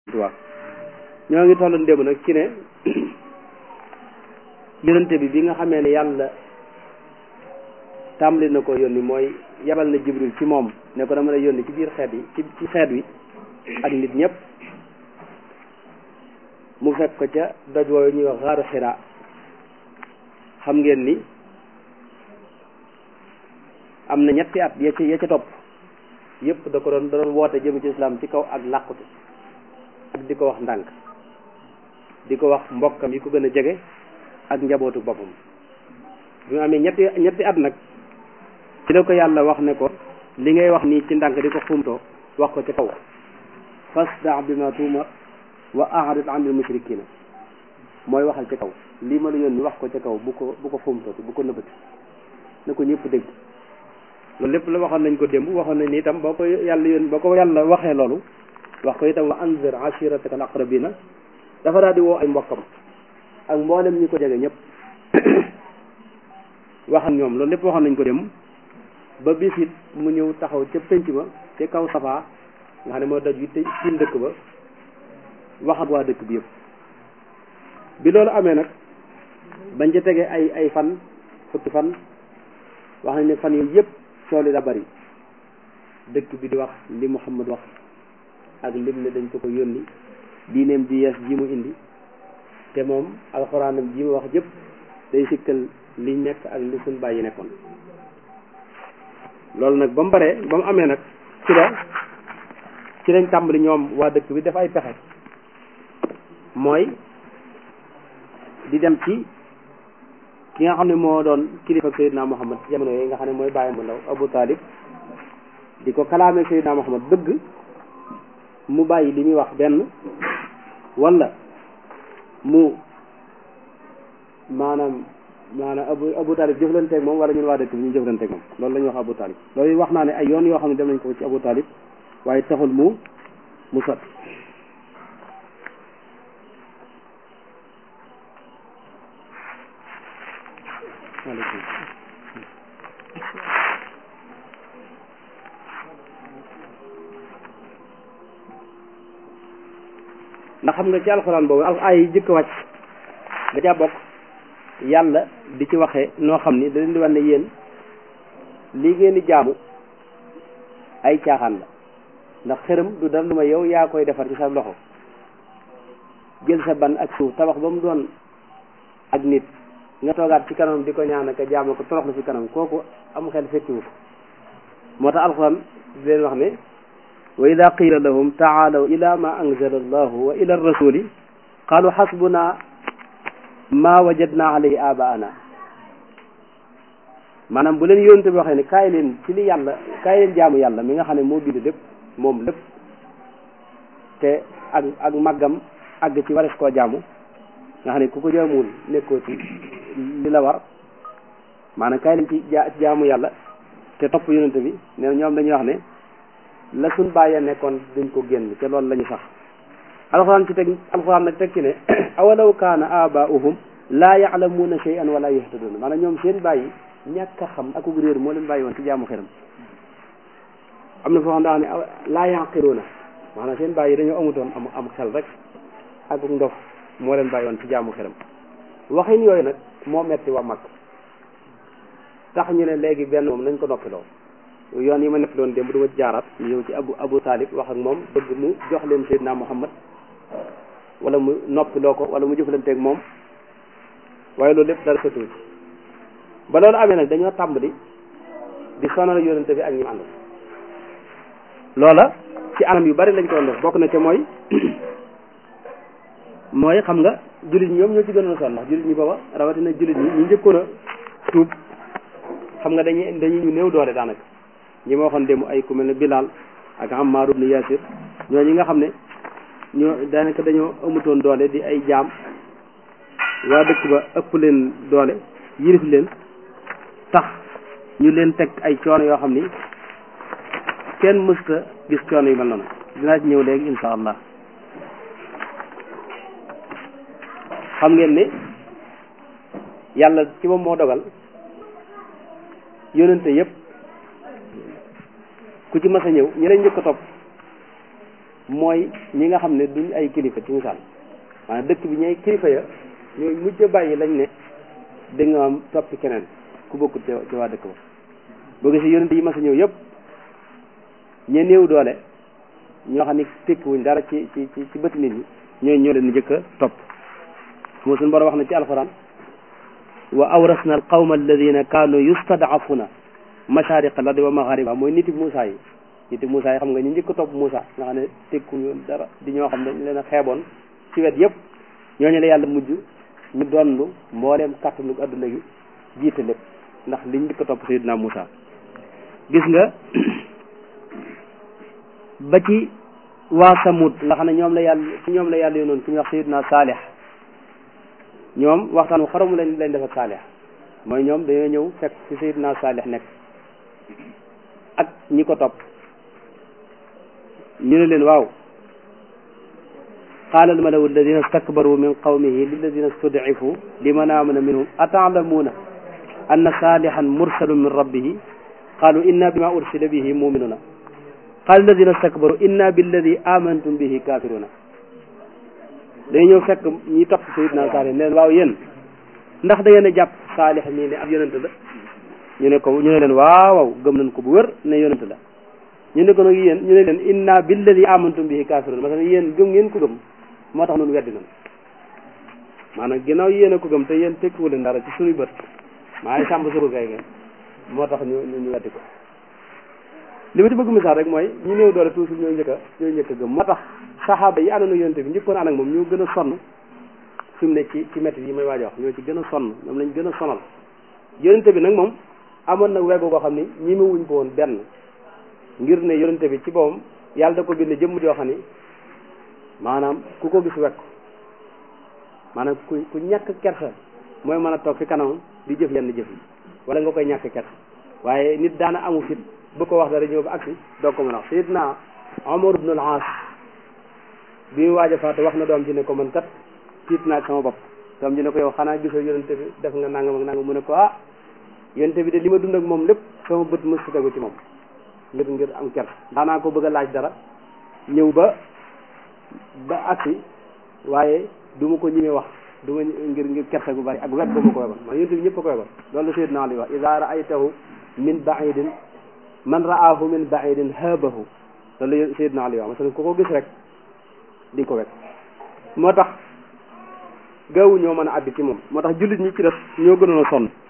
waaw ñoo ngi tollu ndéem nag ci ne yonente bi bi nga xamee ne yàlla tàmbali na ko yónni mooy yebal na jibril ci moom ne ko dama lay yónni ci biir xeet yi ci ci xeet wi ak nit ñëpp mu fekk ko ca doj woowu ñuy wax xaaru xiraa xam ngeen ni am na ñetti at ya ca ya ca topp yëpp da ko doon da doon woote jëm ci islam ci kaw ak làqute ak di ko wax ndànk di ko wax mbokkam yi ko gën a jege ak njabootu boppam bi mu amee ñetti ñetti at nag ci la ko yàlla wax ne ko li ngay wax nii ci ndànk di ko xumtoo wax ko ci kaw fasda bi ma tuumar wa a'rid anil mushrikina mooy waxal ci kaw lii ma la yónni wax ko ci kaw bu ko bu ko xumtooti bu ko nëbbati na ko ñëpp dégg loolu lépp la waxoon nañ ko démb waxoon nañ ni itam boo ko yàlla yónni boo ko yàlla waxee loolu wax ko itam wa anzir ashirataka al aqrabina dafa daal di woo ay mbokkam ak mboolem ñi ko jege ñëpp wax ak ñoom loolu lépp waxoon nañ ko démb ba bis it mu ñëw taxaw ca pénc ma ca kaw safaa nga xam ne moo daj wi te ci dëkk ba wax ak waa dëkk bi yëpp bi loolu amee nag bañ ca tegee ay ay fan fukki fan wax nañ ne fan yooyu yëpp cool yi da bari dëkk bi di wax li Muhammad wax ak lim ne dañ ko ko yónni diineem ji yees ji mu indi te moom alxuraanam ji mu wax jëpp day sikkal liñ nekk ak li suñ bàyyi nekkoon loolu nag ba mu baree ba mu amee nag ci la ci lañ tàmbali ñoom waa dëkk bi def ay pexe mooy di dem ci ki nga xam ne moo doon kilifa Seydina Muhammad jamono yooyu nga xam ne mooy bàyyam bu ndaw Abu Talib di ko kalaamee Seydina Muhammad bëgg mu bàyyi li muy wax benn wala mu maanaam maanaam Abu Abu Talib jëflanteeg moom wala ñun waa dëkk bi ñu jëflanteeg moom loolu la ñuy wax Abu Talib loolu wax naa ne ay yoon yoo xam ne dem nañ ko ci Abu Talib waaye taxul mu mu sotti ndax xam nga ci alxuraan boobu ak ay jëkk wàcc da caa bokk yàlla di ci waxee noo xam ni da leen di wax ne yéen lii ngeen di jaamu ay caaxaan la ndax xërëm du dara lu ma yow yaa koy defar ci sa loxo jël sa ban ak suuf tabax ba mu doon ak nit nga toogaat ci kanam di ko ñaan ak jaamu ko toroxlu ci kanam kooku am xel fekkiwu ko moo tax alxuraan di leen wax ne wa ida qila lahum taalaw ila ma anzala allahu wa ila rasuli qalu xasbuna ma wajadna alayhi abaana maanaam bu leen yónte bi waxee ne kaay leen ci li yàlla kaay leen jaamu yàlla mi nga xam ne moo bind lépp moom lépp te ak ak màggam àgg ci wares koo jaamu nga xam ne ku ko jaamuwul nekkoo ci li la war maanaam kaay leen ci jaamu yàlla te topp yonente bi ne ñoom dañuy wax ne la suñ bàyyee nekkoon duñ ko génn te loolu la ñu sax alxuraan ci teg alxuraan nag teg ci ne awalaw kaana abaauhum laa yaalamuuna shay'an wala yahtaduna maanaam ñoom seen bàyyi ñàkk a xam ak réer moo leen bàyyi woon ci jaamu xeram am na foo xam daa ne laa yaqiluuna maanaam seen bàyyi dañoo amutoon am am xel rek ak ndof moo leen bàyyi woon ci jaamu xeram waxin yooyu nag moo metti waa mag tax ñu ne léegi benn moom nañ ko noppiloo yoon yi ma nekk doon démb du ma jaaraat ñu ñëw ci abu abu talib wax ak moom bëgg mu jox leen Seydina Muhammad wala mu noppiloo ko wala mu jëflanteeg moom waaye loolu lépp dara sottiwu ci ba loolu amee nag dañoo tàmbali di sonal yonente bi ak ñi ànd loola ci anam yu bari lañ ko doon def bokk na ca mooy mooy xam nga jullit ñi ñoom ñoo ci gënoon a sonn ndax jullit ñi booba rawatina jullit ñi ñu njëkkoon a tuub xam nga dañuy dañuy ñu néew doole daanaka ñi ma waxoon démb ay ku mel ne Bilal ak Ammar ibn Yasir ñoo ñi nga xam ne ñoo daanaka dañoo amutoon doole di ay jaam waa dëkk ba ëpp leen doole yilif leen tax ñu leen teg ay coono yoo xam ni kenn mësta gis coono yu mel noonu dinaa ci ñëw léegi insha allah xam ngeen ni yàlla ci moom moo dogal yónente yépp ku ci mas a ñëw ñi lay njëkk a topp mooy ñi nga xam ne duñ ay kilifa ci misaal maanaam dëkk bi ñooy kilifa ya ñooy mujj bàyyi lañ ne da nga am toppi keneen ku bokkut ci waa dëkk ba boo gisee yonent yi mas a ñëw yëpp ñe néew doole ñoo xam ne tekkiwuñ dara ci ci ci ci bët nit ñi ñooy ñoo leen njëkk a topp moo suñu borom wax na ci alquran wa awrasna al qawma alladina kaanu yustadafuna mashariq al ardi wa maghariba mooy niti Moussa yi niti Moussa yi xam nga ñu njëkk a topp Moussa nga xam ne tekkuñu dara di ñoo xam ne dañ leen a xeeboon ci wet yëpp ñooñu la yàlla mujj ñu donnu mbooleem kàttanu adduna gi jiite lépp ndax liñ njëkk a topp Seydina Moussa gis nga ba ci waa Samud nga xam ne ñoom la yàlla ci ñoom la yàlla yónnoon ku ñuy wax Seydina Saalih ñoom waxtaan wu xaramu lañ lañ def ak Saalih mooy ñoom dañoo ñëw fekk ci Seydina Saalih nekk ak ñi ko topp ñu ne leen waaw qaala almalawu alladina stakbaru min qawmihi lilladina studcifu liman amana minhum ataalamuuna anna saalihan mursalun min rabbihi qaalu inna bima ursila bihi muminuna qaala alladina stakbaru inna billadi amantum bihi kafiruna day ñëw fekk ñi topp sayidna saalih ne leen waaw yéen ndax da ngeen a jàpp saalih mii ne ab yonent la ñu ne ko ñu ne leen waaw waaw gëm nañ ko bu wér ne yonent la ñu ne ko nag yéen ñu ne leen inna billadi amantum bihi kafiruna parce que yéen gëm ngeen ko gëm moo tax noonu weddi nañ maanaam ginnaaw yéen a ko gëm te yéen tekkiwu leen dara ci suñuy bët maa ngi sàmb suñu gay ngeen moo tax ñu ñu weddi ko li ma ci bëgg misaal rek mooy ñu néew doole toujours ñooy njëkk a ñooy njëkk a gëm moo tax saxaaba yi àndoon ak yonente bi njëkkoon ànd ak moom ñoo gën a sonn fi mu ne ci ci métti yi may waaj a wax ñoo ci gën a sonn ñoom lañ gën a sonal yonente bi nag moom amoon nag weggu koo xam ni ñi ma wuñ ko woon benn ngir ne yonente bi ci boppam yàlla da ko bind jëmm joo xam ni maanaam ku ko gis wekk maanaam ku ku ñàkk kersa mooy mën a toog fi kanam di jëf yenn jëf yi wala nga koy ñàkk kersa waaye nit daana amu fit bu ko wax dara ñëw ba agsi doo ko mën a wax sayidna Omar ibn al-As bi mu waaj a faatu wax na doom ji ne ko man kat tiit naa sama bopp doom ji ne ko yow xanaa gisoo yonente bi def nga nangam ak nangam mu ne ko ah yonente bi de li ma dund ak moom lépp sama bët mës si tegu ci moom ngir ngir am kersa daanaa ko bëgg a laaj dara ñëw ba ba agsi waaye du ma ko ñimee wax du ma ngir ngir kersa gu bari ak wet ba ma ko webal man yonent bi ñëpp a ko webal loolu la Seydina Ali wax ida raaytahu min baidin man raahu min baidin haabahu loolu la Seydina Ali wax masalan ku ko gis rek di ko wet moo tax gaawu ñoo mën a àbbi ci moom moo tax jullit ñi ci def ñoo gënoon a sonn